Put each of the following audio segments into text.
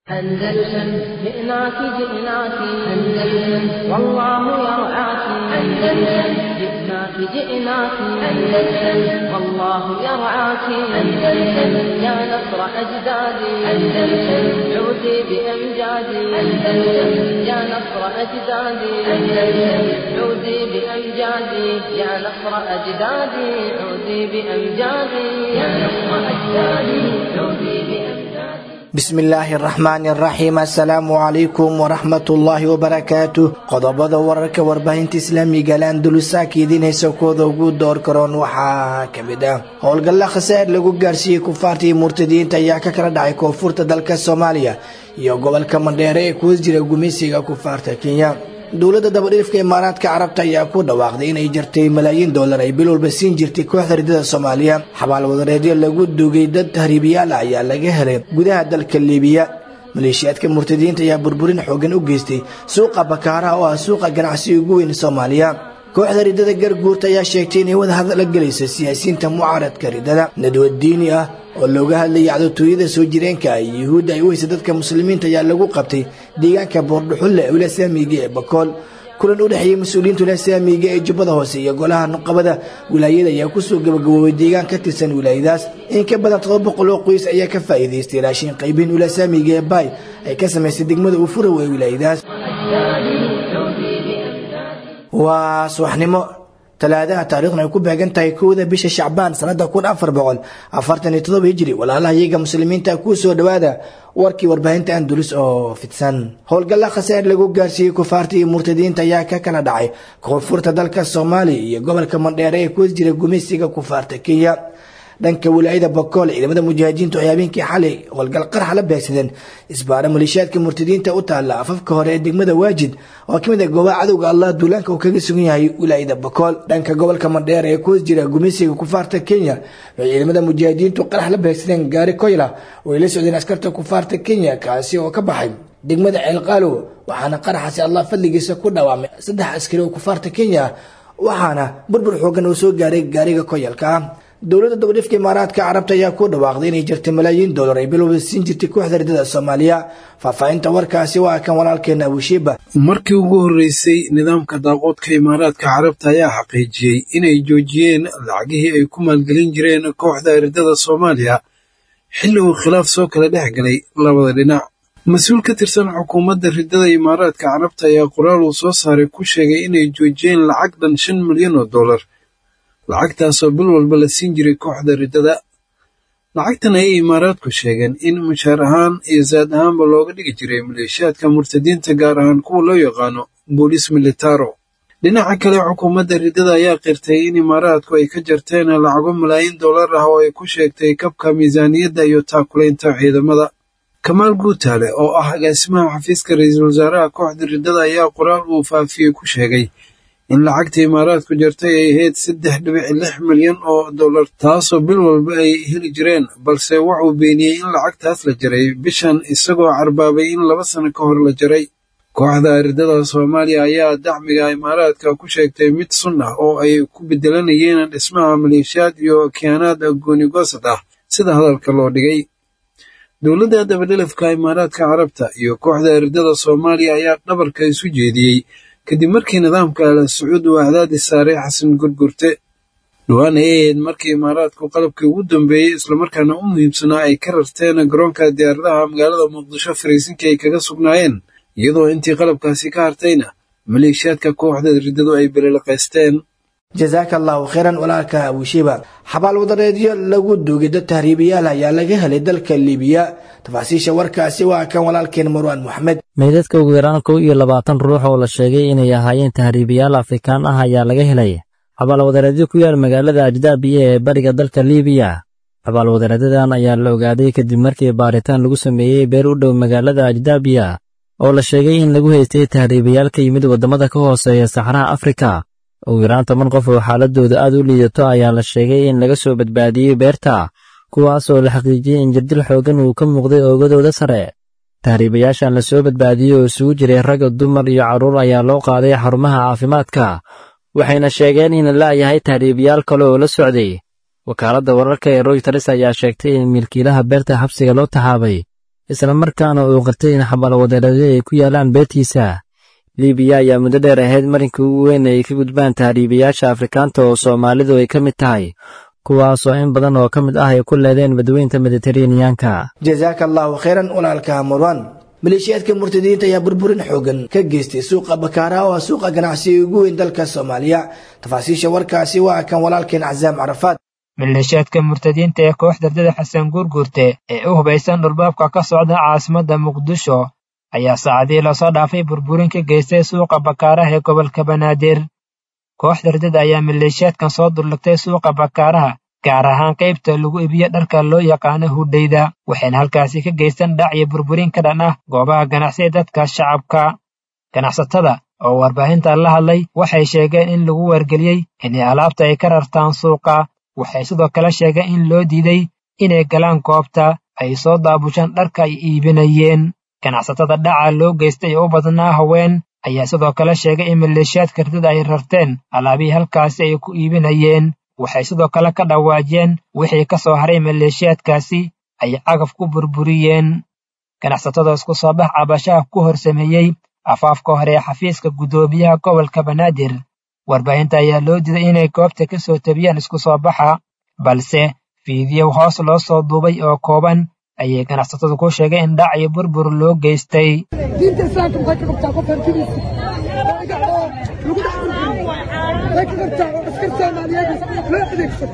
أندلسن جئناك جئناك أندلسن والله يرعاك أندلسن جئناك جئناك أندلسن والله يرعاك أندلسن يا نصر أجدادي أندلسن عودي بأمجادي أندلسن يا نصر أجدادي أندلسن عودي بأمجادي يا نصر أجدادي عودي بأمجادي يا نصر أجدادي عودي بأمجادي bismillaahi araxmaani araxiim assalaamu calaykum waraxmatullaahi wabarakaatu qodobada wararka warbaahinta islaamiga laandalusaaka idiin haysa kooda ugu door karoon waxaa ka mid ah howlgalla khasaar lagu gaarsiiyey kufaarta iyo murtadiyiinta ayaa ka kala dhacay koonfurta dalka soomaaliya iyo gobolka mandheere ee kuwas jira gumeysiga kufaarta kenya dowladda dabadhiifka imaaraadka carabta ayaa ku dhawaaqday inay jartay malaayiin doolar ay bil walba siin jirtay kooxda ridada soomaaliya xabaal wadareedyo lagu dugay dad tahriibiyaal ah ayaa laga helay gudaha dalka liibiya maleeshiyaadka murtadiyiinta ayaa burburin xoogan u geystay suuqa bakaaraha oo ah suuqa ganacsiga ugu weyn soomaaliya kooxda ridada garguurta ayaa sheegtay inay wadahadal la gelayso siyaasiyiinta mucaaradka ridada nadwad diini ah oo looga hadlayay cadowtooyada soo jireenka ah iyo yuhuudda ay u haysa dadka muslimiinta ayaa lagu qabtay deegaanka boordhuxulle ula saamiga ee bakool kulan u dhexeeyey mas-uuliyiinta ula saamiga ee jubbada hoose iyo golaha nuqabada wilaayada ayaa kusoo gabagaboobay deegaan ka tirsan wilaayadaas in ka badan todoba boqol oo qoys ayaa ka faa'iidaystay raashin qaybin ula saamiga ee baay ay ka samaysay degmada ufurow ee wilaayadaas waa subaxnimo talaadaha taariikhna ay ku beegan tahay kowda bisha shacbaan sanada kun afar boqol afartan iyo todoba hijri walaalaha iyaga muslimiinta kuu soo dhawaada warkii warbaahinta andulus oo fidsan howlgalla khasaar lagu gaarsiiyey kufaarta iyo murtadiyiinta ayaa ka kala dhacay koonfurta dalka soomaaliya iyo gobolka mandheere ee kuwas jira gumeysiga kufaarta kenya dhanka wilaayada bakool ciidamada mujaahidiintu ay habeenkii xalay howlgal qarax la beegsadeen isbaara maleeshiyaadka murtadiinta u taalla afafka hore ee degmada waajid oo kamid ah goobaha cadowga allah duulaanka uu kaga sugan yahay wilaayada bakool dhanka gobolka mandheer ee kuwas jira gumeysiga kufaarta kenya waxay ciidamada mujaahidiintu qarax la beegsadeen gaari koyla oo ay la socdeen askarta kufaarta kenya kaasi oo ka baxay degmada ceelqaalow waxaana qaraxaasi allah fadligiisa ku dhawaamay saddex askari oo kufaarta kenya waxaana burbur xoogan uu soo gaaray gaariga koyalka ah dowladda dabadhifka imaaraadka carabta ayaa ku dhawaaqday inay jirtay malaayiin doolar ay bilowba siin jirtay kooxda ridada soomaaliya faahfaahinta warkaasi waa kan walaalkeena abushiiba markii ugu horreysay nidaamka daaqoodka imaaraadka carabta ayaa xaqiijiyey inay joojiyeen lacagihii ay ku maalgelin jireen kooxda ridada soomaaliya xilli uu khilaaf soo kala dhex galay labada dhinac mas-uul ka tirsan xukuumadda ridada imaaraadka carabta ayaa qoraal uu soo saaray ku sheegay inay joojiyeen lacag dhan shan milyan oo dollar lacagtaasoo bil walba la siin jiray kooxda riddada lacagtan ayay imaaraadku sheegeen in mushaar ahaan iyo saad ahaanba looga dhigi jiray maleeshiyaadka murtadiinta gaar ahaan kuwa loo yaqaano booliis militaro dhinaca kale xukuumadda riddada ayaa qirtay in imaaraadku ay ka jarteen lacago malaayiin dollar ah oo ay ku sheegtay kabka miisaaniyadda iyo taakulaynta ciidamada kamaal guutaale oo ah agaasimaha xafiiska ra-iisul wasaaraha kooxda riddada ayaa qoraal uu faafiyey ku sheegay in lacagta imaaraadku jartay ay ahayd saddex dhibic lix milyan oo dollar taasoo bil walba ay heli jireen balse wuxuu beeniyey in lacagtaas la jaray bishan isagoo carbaabay in laba sano ka hor la jaray kooxda riddada soomaaliya ayaa dacmiga imaaraadka ku sheegtay mid sun ah oo ay ku bedelanayeen dhismaha maleeshiyaad iyo kiyaanaad goonigoosad ah sida hadalka loo dhigay dowladda dabadhelafka imaaraadka carabta iyo kooxda riddada soomaaliya ayaa dhabarka isu jeediyey kadib markii nidaamka ala sacuud uu cadaadis saaray xasan gurgurte dhowaan ay ahayd markii imaaraadku qalabkii ugu dambeeyey islamarkaana u muhiimsanaa ay ka rarteen garoonka diyaaradaha magaalada muqdisho fariisinkii ay kaga sugnaayeen iyadoo intii qalabkaasi ka hartayna maleeshiyaadka kooxda riddadu ay beliliqaysteen jasaaka allahu kheyran walaalka abushiiba xabaal wadareedyo lagu duugay dad tahriibiyaal ayaa laga helay dalka liibiya tafaasiisha warkaasi waa kan walaalkeen marwaan moxamed meydadka ugu yaraan kow iyo labaatan ruux oo la sheegay inay ahaayeen tahriibiyaal afrikaan ah ayaa laga helay xabaal wadareedyo ku yaal magaalada ajdaabiya ee bariga dalka liibiya xabaal wadareedyadan ayaa la ogaaday kadib markii baaritaan lagu sameeyey beer u dhow magaalada ajdaabiya oo la sheegay in lagu haystay tahriibiyaal ka yimid waddamada ka hooseeya saxraha afrika ugu yaraan toban qof oo xaaladooda aad u liidato ayaa la sheegay in laga soo badbaadiyey beerta kuwaas oo la xaqiijiyey in jirdil xooggan uu ka muuqday oogadooda sare tahriibayaashan la soo badbaadiyey oo isugu jiray ragga dumar iyo carruur ayaa loo qaaday xarumaha caafimaadka waxayna sheegeen in la'yahay tahriibayaal kale oo la socday wakaaladda wararka ee royters ayaa sheegtay in milkiilaha beerta xabsiga loo taxaabay islamarkaana uu qirtay in xabaalwadeeradyo ay ku yaalaan beetiisa libiya ayaa muddo dheer ahayd marinkii ugu weyn ay ka gudbaan tahriibayaasha afrikaanta oo soomaalidu ay ka mid tahay kuwaasoo in badan oo ka mid ah ay ku leedeen badweynta mediteraneanka jasaaka allaahu khayran walaalka marwan maleeshiyaadka murtadiinta ayaa burburin xoogan ka geystay suuqa bakaaraha oo ah suuqa ganacsiga ugu weyn dalka soomaaliya tafaasiisha warkaasi waa kan walaalkeen casaam carafaad maleeshiyaadka murtadiinta ee koox dardada xasan guurguurte ee u hubaysan dhulbaabka ka socda caasimadda muqdisho ayaa saacadii lasoo dhaafay burburin ka geystay suuqa bakaaraha ee gobolka banaadir koox dardada ayaa maleeshiyaadkan soo dullagtay suuqa bakaaraha gaar ahaan qaybta lagu iibiyo dharka loo yaqaano hudhayda waxayna halkaasi ka geystaan dhac iyo burburin ka dhan ah goobaha ganacsiga dadka shacabka ganacsatada oo warbaahinta la hadlay waxay sheegeen in lagu wargeliyey inay alaabta ay ka rartaan suuqa waxay sidoo kale sheegeen in loo diiday inay galaan goobta ay soo daabushaan dharka ay iibinayeen ganacsatada dhaca loo geystay oo u badnaa haween ayaa sidoo kale sheegay in maleeshiyaadka ridada ay rarteen alaabihii halkaasi ay ku iibinayeen waxay sidoo kale ka dhawaajeen wixii ka soo haray maleeshiyaadkaasi ay cagaf ku burburiyeen ganacsatada isku soo bax cabashaha ku hor sameeyey afaafka hore ee xafiiska guddoomiyaha gobolka banaadir warbaahinta ayaa loo diiday inay goobta ka soo tabiyaan isku soo baxa balse fiidiyow hoos loo soo duubay oo kooban ayay ganacsatadu ku sheegay in dhac iyo burbur loo geystay diinta islaamka maxay ka qabtaa qof hantidiisa lagu dhex burburiyo maxay ka qabtaa oo askar soomaaliyeed loo adeegsado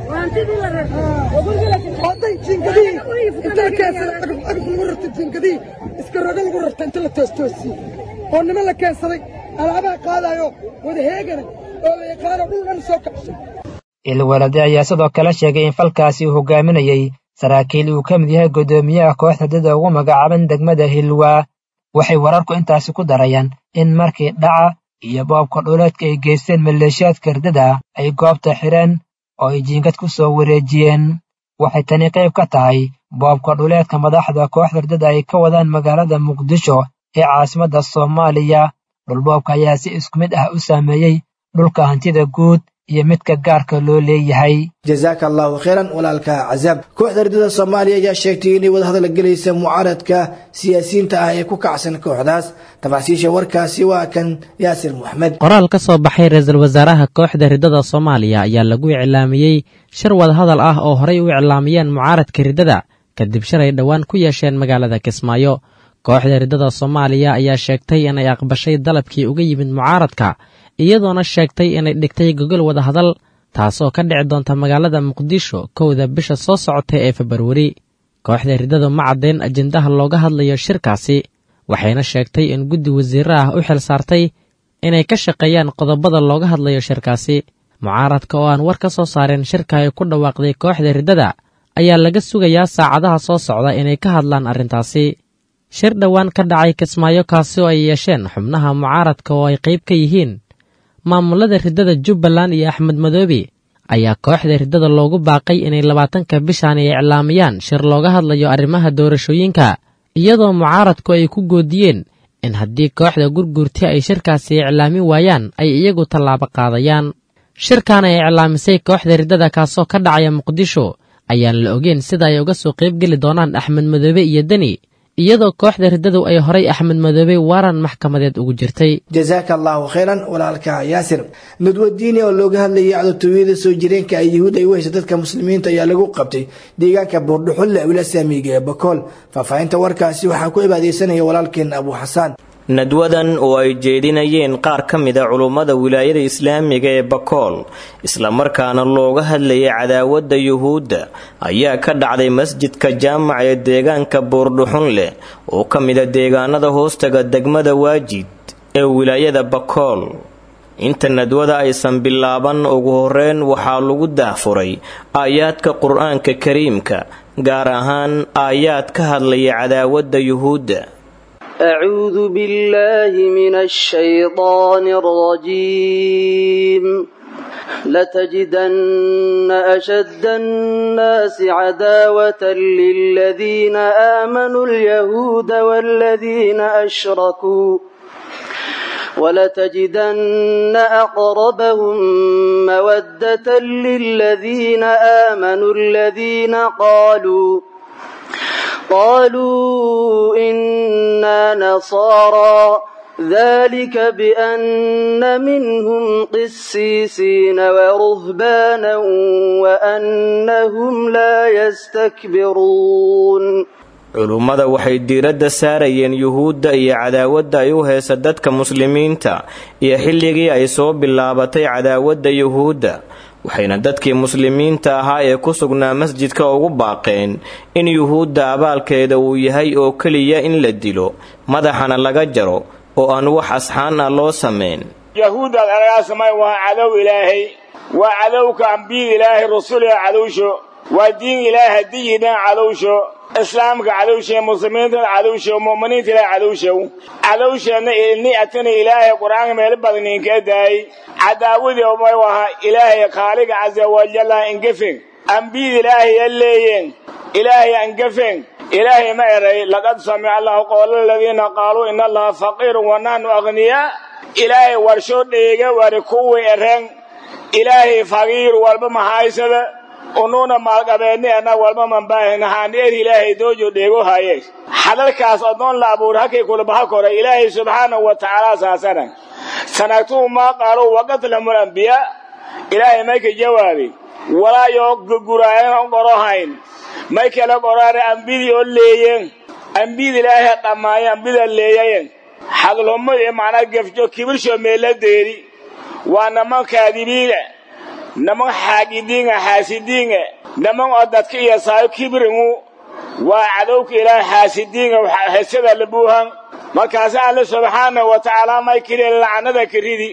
hadday jiingadihii intay keensada agaf agaf lagu rarta jiingadihii iska rogo lagu rarta inta la toostoosiye oo nima la keensaday alaabaha qaadayo wada heegana oo la yaqaano dhul dhan soo kacshay ilwalade ayaa sidoo kale sheegay in falkaasi uu hogaaminayey saraakiil uu ka mid yahay guddoomiyaha kooxda dada ugu magacaaban degmada hilwaa waxay wararku intaasi ku darayaan in markii dhaca iyo boobka dhuleedka ay geysteen maleeshiyaadka ridada ay goobta xidheen oo ay jiingad ku soo wareejiyeen waxay tani qayb ka tahay boobka dhuleedka madaxda kooxda ridada ay ka wadaan magaalada muqdisho ee caasimadda soomaaliya dhulboobka ayaa si isku mid ah u saameeyey dhulka hantida guud iyo midka gaarka loo leeyahay jasaaka allaahu khayran walaalka casaab kooxda ridada soomaaliya ayaa sheegtay inay wadahadal gelaysa mucaaradka siyaasiyiinta ah ee ku kacsan kooxdaas tafaasiisha warkaasi waa kan yaasir moxamed qoraal ka soo baxay ra-iisul wasaaraha kooxda ridada soomaaliya ayaa lagu iclaamiyey shir wadahadal ah oo horey u iclaamiyeen mucaaradka ridada kadib shalay dhowaan ku yeesheen magaalada kismaayo kooxda ridada soomaaliya ayaa sheegtay inay aqbashay dalabkii uga yimid mucaaradka iyadoona sheegtay inay dhigtay gogol wadahadal taasoo ka dhici doonta magaalada muqdisho kowda bisha soo socota ee februari kooxda ridadu ma caddayn ajendaha looga hadlayo shirkaasi waxayna sheegtay in guddi wasiire ah u xil saartay inay ka shaqeeyaan qodobada looga hadlayo shirkaasi mucaaradka oo aan war ka soo saareen shirka ay ku dhawaaqday kooxda riddada ayaa laga sugayaa saacadaha soo socda inay ka hadlaan arrintaasi shir dhowaan ka dhacay kismaayo kaasi oo ay yeesheen xubnaha mucaaradka oo ay qayb ka yihiin maamulada riddada jubbaland iyo axmed madoobe ayaa kooxda riddada loogu baaqay inay labaatanka bishan ay iclaamiyaan shir looga hadlayo arrimaha doorashooyinka iyadoo mucaaradku ay ku goodiyeen in haddii kooxda gurguurti ay shirkaasi iclaamin waayaan ay iyagu tallaabo qaadayaan shirkan ay iclaamisay kooxda riddada kaasoo ka dhacaya muqdisho ayaan la ogeyn sida ay uga soo qaybgeli doonaan axmed madoobe iyo deni iyadoo kooxda riddadu ay horay axmed madoobe waaran maxkamadeed ugu jirtay jasaaka allaahu khayran walaalka yaasir nadwadiini oo looga hadlayay cadotooyada soo jireenka ay yahuud ay u heysa dadka muslimiinta ayaa lagu qabtay deegaanka buurdhuxulle wila saamiga ee bakool faahfaahinta warkaasi waxaa ku cibaadeysanaya walaalkeen abu xasaan nadwadan oo ay jeedinayeen qaar ka mida culummada wilaayada islaamiga ee bakool islamarkaana looga hadlayay cadaawadda yuhuudda ayaa ka dhacday masjidka jaamac ee deegaanka buurdhuxunleh oo ka mida deegaanada hoostaga degmada waajid ee wilaayada bakool inta nadwada aysan bilaaban ugu horeyn waxaa lagu daahfuray aayaadka qur-aanka kariimka gaar ahaan aayaad ka hadlaya cadaawadda yuhuudda أعوذ بالله من الشيطان الرجيم لتجدن أشد الناس عداوة للذين آمنوا اليهود والذين أشركوا ولتجدن أقربهم مودة للذين آمنوا الذين قالوا قالوا إنا نصارى ذلك بأن منهم قسيسين ورهبانا وأنهم لا يستكبرون culummada waxay diiradda saarayeen yuhuudda iyo cadaawadda ay u heysa dadka muslimiinta iyo xilligii ay soo bilaabatay cadaawadda yuhuudda waxayna dadkii muslimiinta ahaa ee ku sugnaa masjidka ugu baaqeen in yuhuudda abaalkeeda uu yahay oo keliya in la dilo madaxana laga jaro oo aan wax asxaan ah loo samayn yahuuddaad aragaasamay waa cadow ilaahay waa cadowka ambiyada ilaahay rasuliga cadowsho waa diin ilaahay hadiyidhan cadowsho islaamka cadowshe muslimiintana cadowsho mu'miniinta ilaahay cadowshow cadowsheenna ni atana ilaahay qur-aanka meelo badan inka daayay cadaawadii umay waha ilaahay khaaliga casa wajalla ingefeng ambiyada ilaahay ya leeyeen ilaahay angefeng ilaahay ma eray laqad samica allahu qowla aladiina qaaluu ina allaha faqiirun wa nahnu aghniyaa ilaahay warsho dheega wari kuwii ereen ilaahay faqiir walba mahaysada unuuna maalqabeedni ana walba manbaahinahaani er ilaahay doojo dheego haye hadalkaas odoon la abuur hakay kulabaha kore ilaahay subxaanahu wa tacaala saasana sanagtuu maa qaaluu waqatlahumul ambiyaa ilaahay mayka jawaabi walaa yoo guraayan qorohayn may kala qoraane ambidii oo leeyeen ambida ilaahay dhammaaya ambida leeyayen hadalhumo iyo macnaa gefjo kibirsho meeladeedi waa naman kaadibiina naman xaagidiinga xaasidiinga naman oo dadka iyo saayo kibiringu waa cadowka ilaahay xaasidiinga hesada labuuhan markaasi alle subxaanahu wa tacaala may kiri lacnada karidi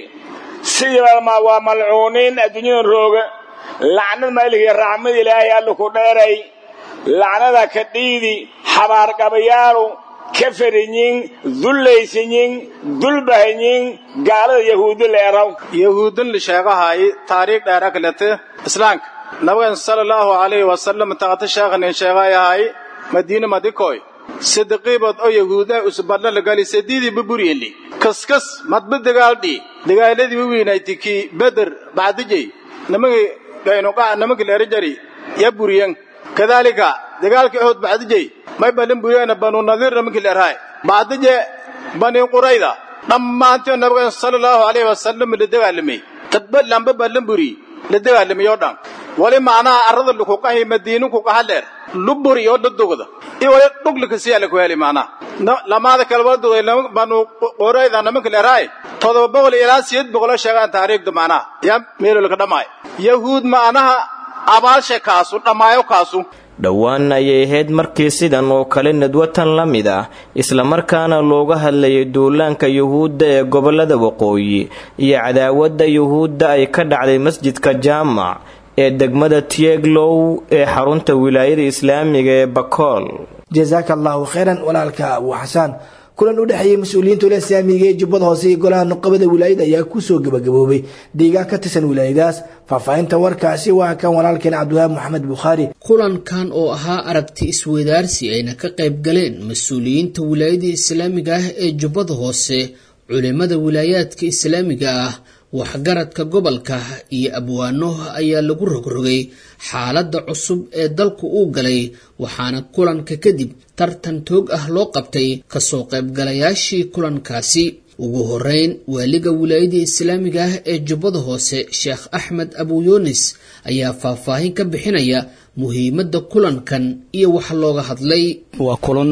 sidiiba waa malcuuniin adduunyada rooga lacnad mayliga raxmad ilaahay alle ku dheeray lacnada ka dhiidi xabaarqabayaalu ka fariyin dullaysiyin dulbahayin gaalada yahuudi leeraw yahuudin lisheegahay taariikh dheera kalete islaamka nabigan sala allahu calayhi wasalam taqata sheekhanin sheegayahay madiina madikoy sidiqiibod oo yahuudaha usbadla lagali sadiidii buburyeli kaskas madba dagaaldhi dagaaladii wawiinayti kii beder bacdijay namagi gaynuqa namagi leerajari ya buriyan kadaalika dagaalka ehod bacdijay may balin buriyana banu nadiir namagi leerhay bacdije bani qurayda dhammaantii nabigan sala allahu calayhi wasalam la dagaalamay tadba lamba balin buri la dagaalamay oo dhan wali macnaha arrada lukuqahi madiinu kuqaha leer luburi oo dhadugda i wali dhuglika siyaa laku heli macnaha lamaada kale waladuday banu qurayda namanka leerhay todoba boqol ilaa siyeed boqoloo sheegaan taariikhda macnaha yaa meelolka dhammaay yahuud macnaha abaalshe kaasu dhammaayo kaasu dhowaan ayay ahayd markii sidan oo kale nadwatan la mid ah islamarkaana looga hadlayay duulaanka yuhuudda ee gobollada waqooyi iyo cadaawadda yuhuudda ay ka dhacday masjidka jaamac ee degmada tieglow ee xarunta wilaayada islaamiga ee bakool jasaaka allahu khayran walaalka abu xasaan kulan u dhexeeyey mas-uuliyiinta ula islaamiga ee jubbada hoose iyo golaha nuqabada wilaayada ayaa kusoo gabagaboobay deegaan ka tirsan wilaayadaas faahfaahinta warkaasi waa kan walaalkeen cabdiwahab maxamed bukhaari kulankan oo ahaa aragti isweydaarsi ayna ka qayb galeen mas-uuliyiinta wilaayada islaamiga ah ee jubbada hoose culimada wilaayaadka islaamiga ah waxgaradka gobolka iyo abwaano ayaa lagu rogrogay xaaladda cusub ee dalku uu galay waxaana kulanka kadib tartan toog ah loo qabtay kasoo qaybgalayaashii kulankaasi ugu horeyn waaliga wilaayada islaamiga ah ee jubbada hoose sheekh axmed abuyunis ayaa faahfaahin ka bixinaya muhiimadda kulankan iyo wax looga hadlay waa kulan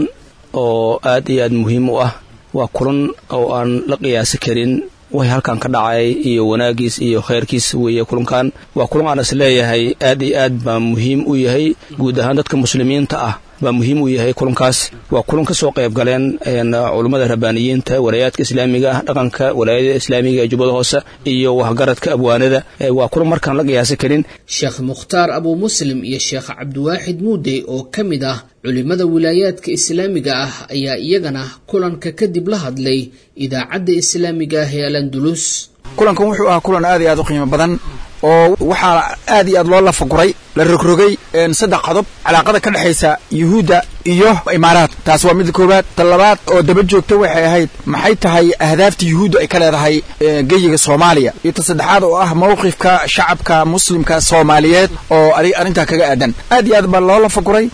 oo aad iyo aad muhiim u ah waa kulan oo aan la qiyaasi karin way halkan ka dhacay iyo wanaagiis iyo khayrkiis weeye kulankan waa kulan aan is leeyahay aad iyo aad baa muhiim u yahay guud ahaan dadka muslimiinta ah baa muhiim u yahay kulankaas waa kulan ka soo qayb galeen culummada rabbaaniyiinta walaayaadka islaamiga ah dhaqanka walaayada islaamiga ee jubbada hoose iyo waxgaradka abwaanada waa kulan markaan la qiyaasi karin sheekh mukhtaar abuu muslim iyo sheekh cabdiwaaxid muude oo ka mid ah culimada wilaayaadka islaamiga ah ayaa iyagana kulanka kadib la hadlay idaacadda islaamiga ah ee alandulus kulankan wuxuu ahaa kulan aad iyo aad u qiimo badan oo waxaa aad iyo aad loo lafaguray la rogrogay saddex qodob calaaqada ka dhexaysa yuhuudda iyo imaaraad taas waa midda koowaad ta labaad oo daba joogta waxay ahayd maxay tahay ahdaafta yuhuudda ay ka leedahay geyiga soomaaliya iyo ta saddexaad oo ah mawqifka shacabka muslimka soomaaliyeed oo arrintaa kaga aadan aad iyo aad baa loo lafaguray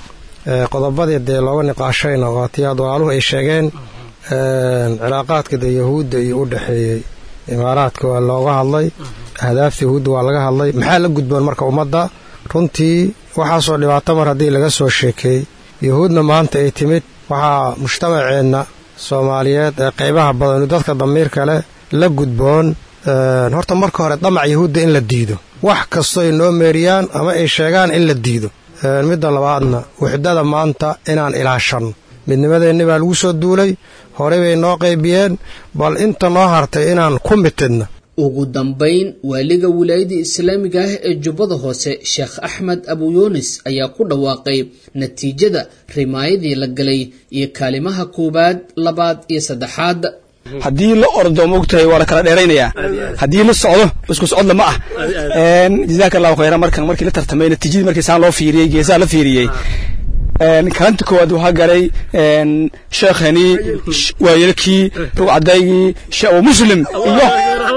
qodobadii dee looga niqaashayna waa tii aad walaaluhu ay sheegeen cilaaqaadka dee yahuudda iyo u dhexeeyey imaaraadka waa looga hadlay ahdaafta yahuudda waa laga hadlay maxaa la gudboon marka ummadda runtii waxaasoo dhibaato mar haddii laga soo sheekeey yahuudna maanta ay timid waxaa mujtamaceenna soomaaliyeed ee qaybaha badanu dadka damiirka leh la gudboon horta marka hore damac yahuudda in la diido wax kastoo ay noo meeriyaan ama ay sheegaan in la diido midda labaadna wuxdada maanta inaan ilaashanno midnimadeenni baa lagu soo duulay horey bay noo qaybiyeen bal inta noo hartay inaan ku mitidna ugu dambayn waaliga wilaayada islaamiga ah ee jubbada hoose sheekh axmed abuyunis ayaa ku dhawaaqay natiijada rimaayadii la galay iyo kaalimaha koowaad labaad iyo saddexaad haddii la ordo mogtahay waa la kala dheeraynayaa haddii la socdo isku socod lama ah jazaaka allahu khayran markan markii la tartamay natiijadii markii saan loo fiiriyey geesaha la fiiriyey kalanta koowaad waxaa galay sheekhani waayelkii rugcadaygii sheekh muslim iyo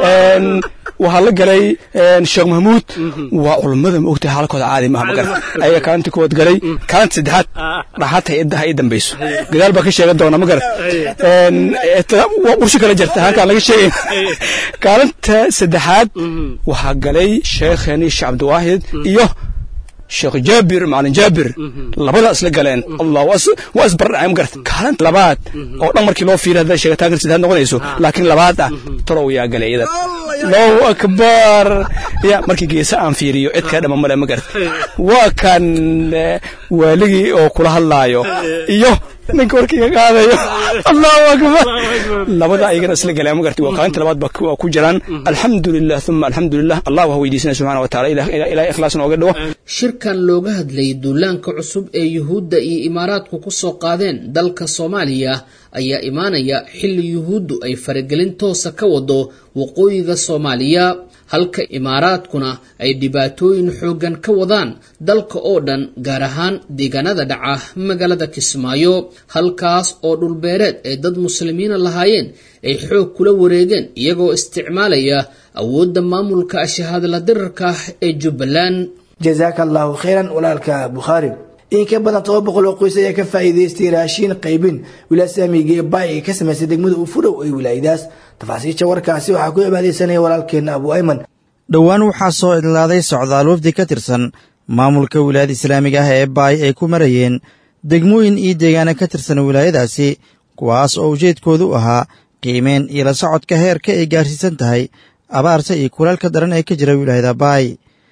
waxaa la galay sheekh mahmuud waa culummada ma ogtahay xaalkooda caadi maaha ma garata ayaga kaalinta koowaad galay kaalinta saddexaad dhaxaad hay-adda ha ii dambayso gadaal baa ka sheegan doona ma garat waa ursho kala jirta halkaan laga sheegay kaalinta saddexaad waxaa galay sheekhani sheekh cabdiwaahid iyo sheekh jaabir macalin jaabir labada isla galeen allah waa isbardhacay ma garata kaalinta labaad oo dhan markii loo fiiriy hadday sheegataan kal saddexaad noqonayso laakiin labaad ah torow yaa galay iyadan allahu akbar ya markii geesa aan fiiriyo cid kaa dhama male ma garata waa kan waaligii oo kula hadlaayo iyo ninka warkii ka qaadayo allahu akbar labada ayagana isla galeen ma garta waa kaalinta labaad waa ku jiraan alxamdulilah uma alxamdulilah allah waa weydiisana subxana wa taala ilahay ikhlaas nooga dhigo shirkan looga hadlayay duulaanka cusub ee yuhuudda iyo imaaraadku ku soo qaadeen dalka soomaaliya ayaa imaanaya xilli yuhuuddu ay faragelin toosa ka wado waqooyiga soomaaliya halka imaaraadkuna ay dhibaatooyin xooggan ka wadaan dalka oo dhan gaar ahaan deegaanada dhaca magaalada kismaayo halkaas oo dhulbeereed ay dad muslimiina lahaayeen ay xoog kula wareegeen iyagoo isticmaalaya awoodda maamulka shahaadla dirarka ee jubbaland jazaaka allaahu khayran walaalka bukhaari in ka badan toba boqol oo qoys ayaa ka faa'iidaystay raashiin qaybin wilaasamiga ee baay ay ka samaysay degmada ufurow ee wilaayadaas tafaasiisha warkaasi waxaa ku cibaadaysanaya walaalkeenna abu ayman dhowaan waxaa soo idlaaday socdaal wafdi ka tirsan maamulka wilaayada islaamiga ah ee baay ay ku marayeen degmooyin iyo deegaana ka tirsan wilaayadaasi kuwaas oo ujeedkoodu ahaa qiimeen iyo la socodka heerka ay gaarsiisan tahay abaarta iyo kulaalka daran ee ka jira wilaayada baay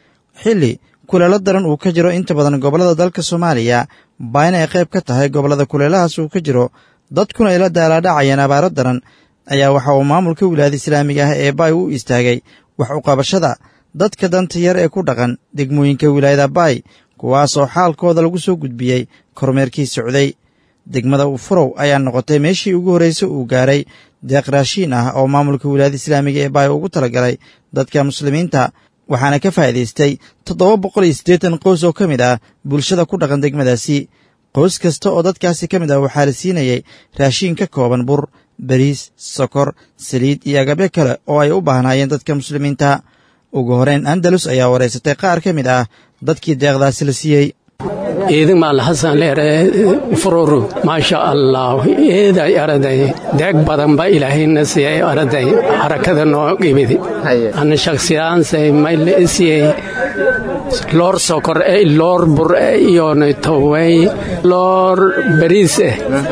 xilli kuleelo daran uu ka jiro inta badan gobollada dalka soomaaliya baayna ay qayb ka tahay gobollada kuleelahaas uu ka jiro dadkuna ay la daalaadhacayeen abaaro daran ayaa waxa uu maamulka wilaayada islaamiga ah ee baay u istaagay wax uqabashada dadka danta yar ee ku dhaqan degmooyinka wilaayada baay kuwaasoo xaalkooda lagu soo gudbiyey kormeerkii socday degmada ufurow ayaa noqotay meeshii ugu horraysay uu gaaray deeq raashiin ah oo maamulka wilaayada islaamiga ee baay ugu talagalay dadka muslimiinta waxaana ka faa'iidaystay toddoba boqol iyo siddeetan qoys oo ka mid ah bulshada ku dhaqan degmadaasi qoys kasta oo dadkaasi ka mid ah waxaa la siinayay raashiin ka kooban bur bariis sokor saliid iyo agabyo kale oo ay u baahnaayeen dadka muslimiinta ugu horeyn andalus ayaa waraysatay qaar ka mid ah dadkii deeqdaasi la siiyey ciidan maal xasan leere fururu maasha allah eeday araday deeg badan ba ilaahayna siiyey araday harakada noo qibidi ana shakhsiyaansay mayle siiyey loor sokor e loor bur e iyona towey loor bariis eh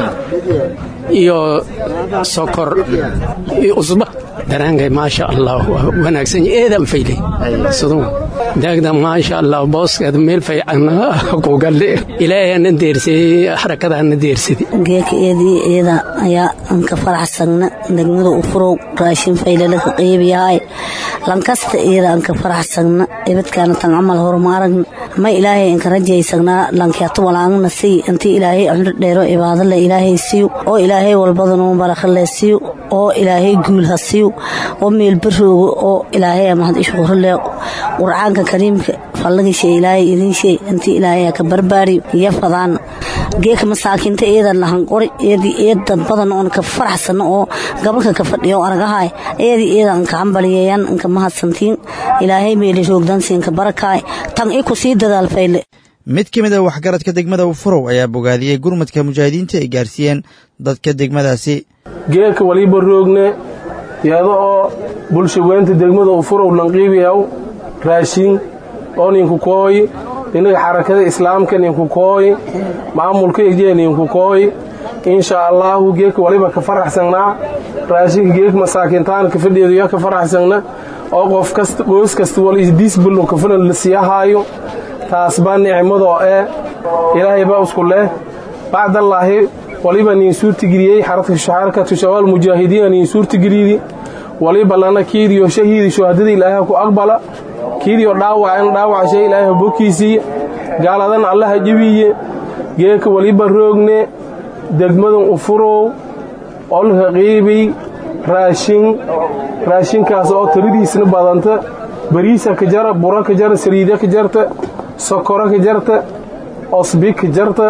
iyo sokor iyo usba daraankay maasha allah waa wanaagsan eedan faylay siduu daagda maasha allah booskeeda meel fiican ku galle ilaahayana deersiyey xarakadaana deersidi geeka eedii eeda ayaa anka faraxsagna degmada u furow raashin faylalaka qeybiyahay lankasta eeda anka faraxsagna ebadkaana tan camal horuma aragna ma ilaahay anka rajaysagnaa lankiatu walaangna siy intii ilaahay cumro dheero ibaadale ilaahay siiyo oo ilaahay walbadanuu barakale siiyo oo ilaahay guul ha siiyo oo meel barooga oo ilaahay mahad ishqurale qurcaanka kariimka fallagisha ilaahay idinshay intii ilaahay ka barbaariyo iyo fadaan geeka masaakiinta eedan lahan qori eedii eed dad badan oon ka faraxsano oo gabalka ka fadhiyo aragahay eedii eedan ka hambaliyeeyan inka mahadsantiin ilaahay meeli roogdansiinka barakaay tan i ku sii dadaal fayle mid ka mid a waxgaradka degmada ufurow ayaa bogaadiyey gurmadka mujaahidiinta ay gaarsiiyeen dadka degmadaasi geedka waliba roogne iyada oo bulshaweynta degmada ufurow lanqiibiyaw raashin oo ninku kooyi inaga xarakada islaamka ninku kooyi maamulka ejee ninku kooyi insha allaahu geedka waliba ka faraxsannaa raashinka geedka masaakiintaanka fadheeduya ka faraxsanna oo qof kasta qoys kasta wal isdiis bullo kafalan la siyahaayo taas baa nicmadoo ee ilaahay baa isku leh bacdallaahi waliba niin suurtageliyey xarakatu shabaal mujaahidiina niin suurtageliydi waliba lana kiidiyo shahiidi shuhadada ilaahay ku aqbala kiidiyo dhaawacan dhaawaca shay ilaahay bokiisiiya gaaladan allaha jebiye geeka waliba roogne degmadan ufurow olka qiibiy raashin raashinkaas oo tiradiisna badanta bariisa ka jara bura ka jara saliida ka jarta sokoro ka jarta osbi ka jarta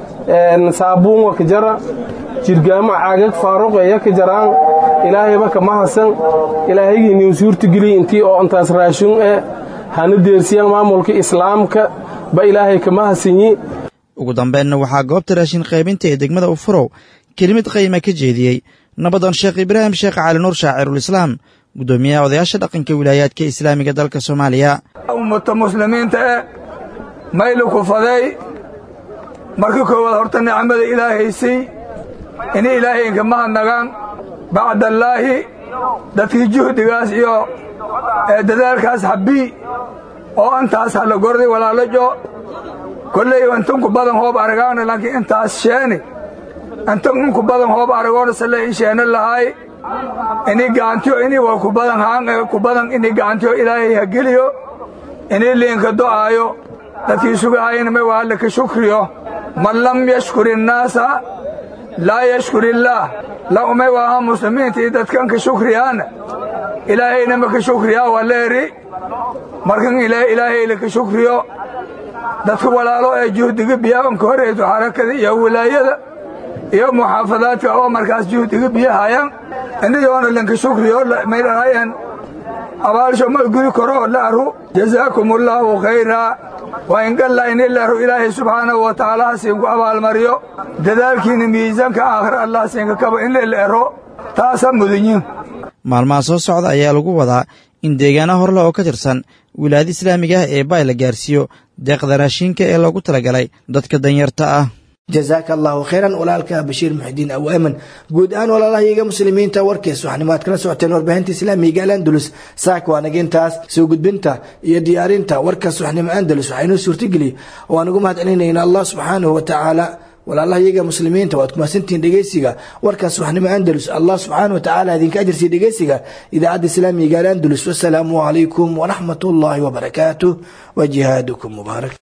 saabuunga ka jara jirgaamo caagag faaruqeeya ka jaraan ilaahayba kama hasan ilaahaygi nin suurtageliy intii oo intaas raashin eh hana deersiyaan maamulka islaamka ba ilaahay kama hasanyi ugu dambeynna waxaa goobta raashin qaybinta ee degmada ufurow kelimad qayma ka jeediyey nabadan sheekh ibraahim sheekh cali nuur shaacirulislaam guddoomiyaha odayaasha dhaqanka wilaayaadka islaamiga dalka soomaaliya ummata muslimiinta eh maylu kufaday marka koowaad horta nicmada ilaahaysay inay ilaahay inkama hadnagaan bacdallaahi dadkii juhdigaas iyo dadaalkaas habbii oo intaas hala gorday walaalajo kolley intunku badan hoob aragaana laakiin intaas sheeni intunku badan hoob aragoona sale in sheena lahaay ini gacantiyo ini waa ku badan haan ku badan ini gacantiyo ilaahay ha geliyo ini liinka do'aayo dadkii sugahayna may waa laka shukriyo man lam yashkur innaasa laa yashkur illaah la umay waaha muslimiinta iyo dadkan ka shukriyaana ilaahayna ma ka shukriyaa waa leeri markan ilaahay laka shukriyo dadka walaalo ee juhdiga biyaabanka horeyso xarakada iyo wilaayada iyo muxaafadaadka oo markaas juhdiga biyahayaan inayoona lanka shukriyo maydhanayan abaalsho ma gudi karo laaru jazaakum allaahu khayraa waa ingalla ini laaru ilaahay subxaanahu wa tacaala hasiinku abaalmariyo dadaalkiina miisaanka aakhir allah siinka kaba in leleero taasa mudunyin maalmaha soo socda ayaa lagu wadaa in deegaana horle oo ka tirsan wilaayada islaamiga ah ee baay la gaarsiiyo deeqda raashinka ee loogu talagalay dadka danyarta ah jazaaka allahu khayran walaalka bashiir muxidiin aw eman guud ahaan walaalahayaga muslimiinta warkees waxnimo aad kala socoteen warbaahinta islaamiga al andalus saaka waa nagintaas soo gudbinta iyo diyaarinta warkaas waxnimo andalus waxaynoo suurtageliy oo aan ugu mahad celinayna allah subxaanahu wa tacaala walaalahayaga muslimiinta waad kumaadsantihiin dhegeysiga warkaas waxnimo andalus allah subxaana wa tacaala idinka ajarsiiya dhegeysiga idaacadda islaamiga al andalus wasalaamu calaykum waraxmat ullaahi wabarakaatuh wa jihaadukum mubaarak